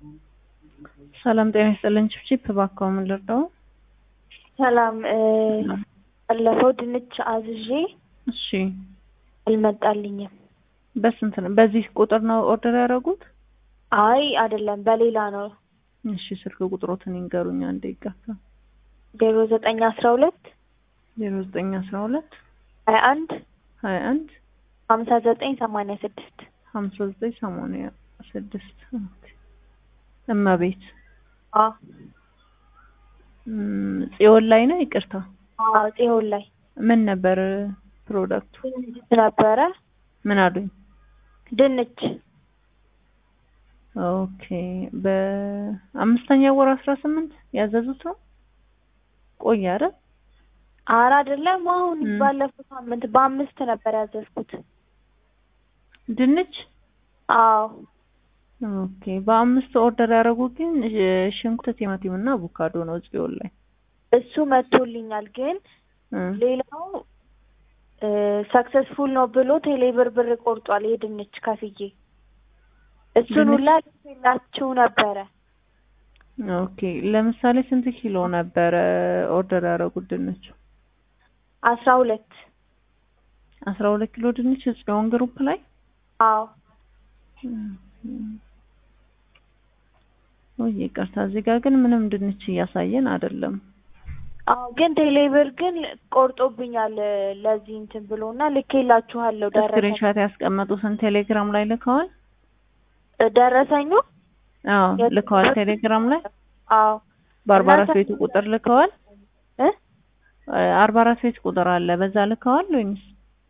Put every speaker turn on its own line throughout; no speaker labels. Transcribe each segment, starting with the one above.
ሰላም ጤና ይስጥልኝ። ቺፕ እባክዎ ምን ልርዳው?
ሰላም ባለፈው ድንች አዝዤ
እሺ
አልመጣልኝም።
በስንት ነው? በዚህ ቁጥር ነው ኦርደር ያደረጉት?
አይ አይደለም፣ በሌላ ነው።
እሺ ስልክ ቁጥሮትን ይንገሩኝ አንዴ ይጋፋ።
ዜሮ ዘጠኝ አስራ ሁለት
ዜሮ ዘጠኝ አስራ ሁለት
ሀያ አንድ
ሀያ አንድ
ሀምሳ ዘጠኝ ሰማንያ ስድስት
ሀምሳ ዘጠኝ ሰማንያ ስድስት እመቤት
አ
እም፣ ጽዮን ላይ ነው። ይቅርታ
አ ጽዮን ላይ
ምን ነበር ፕሮዳክቱ?
ነበረ
ምን አሉኝ?
ድንች
ኦኬ በአምስተኛ ወር አስራ ስምንት ያዘዙት ነው። ቆየ አይደል?
ኧረ አይደለም፣ አሁን
እም።
ባለፈው ሳምንት በአምስት ነበር ያዘዝኩት።
ድንች
አዎ
ኦኬ በአምስት ኦርደር ያደረጉት ግን እ፣ ሽንኩርት፣ ቲማቲም እና አቮካዶ ነው ጽዮን ላይ
እሱ መጥቶልኛል፣ ግን
እ፣
ሌላው ሰክሰስፉል ነው ብሎ ቴሌብር ብር ቆርጧል። የድንች ከፍዬ እሱን
ድንች?
ሁላ ልኬላችሁ ነበረ።
ኦኬ ለምሳሌ ስንት ኪሎ ነበረ ኦርደር ያደረጉት ድንች?
አስራ ሁለት
አስራ ሁለት ኪሎ ድንች ጽዮን ግሩፕ ላይ
አዎ
ወይ ይቅርታ፣ እዚህ ጋር ግን ምንም ድንች እያሳየን አይደለም።
አዎ ግን ቴሌብር ግን ቆርጦብኛል ለዚህ እንትን ብሎና ልኬላችኋለሁ። ደረሰኝ
ስክሪንሻት ያስቀመጡትን ቴሌግራም ላይ ልከዋል?
ደረሰኙ
አዎ
የት-
ልከዋል። ቴሌግራም ላይ
አዎ
በአርባ አራት
እና-
ቤቱ ቁጥር ልከዋል።
እ
አርባ አራት ቤት ቁጥር አለ በዛ ልከዋል ወይንስ?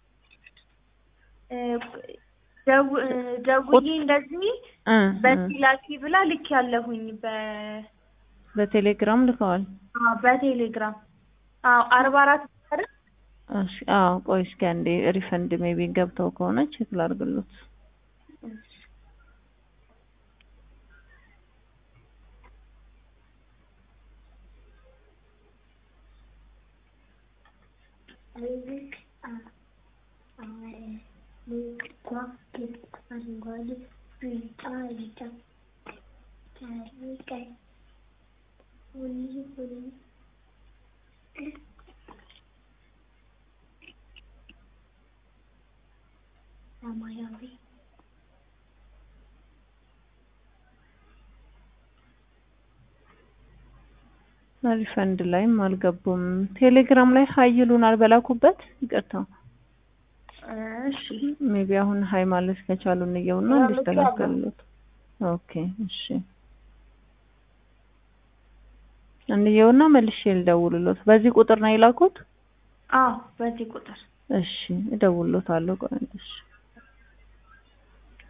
እ፣ ደው- እ፣ ደውዬ እንደዚህ
እ፣ እ፣
በዚህ ላኪ ብላ ልክ ያለሁኝ በ
በቴሌግራም ልከዋል።
አዎ በቴሌግራም አዎ አርባ አራት አይደል?
እሺ አዎ ቆይ እስኪ አንዴ ሪፈንድ ሜቢ ገብተው ከሆነ ቼክ ላድርግሎት።
ሰማያዊ
ሪፈንድ ላይም አልገቡም። ቴሌግራም ላይ ሀይ ይሉናል በላኩበት። ይቅርታ
እሺ
ሜቢ አሁን ሀይ ማለት ከቻሉ እንየውና
አዎ፣
እንዲስተካከሉት። ኦኬ እሺ እንየውና መልሼ ልደውልሎት። በዚህ ቁጥር ነው የላኩት?
አዎ በዚህ ቁጥር
እሺ እደውልሎታለሁ። ቆይ እሺ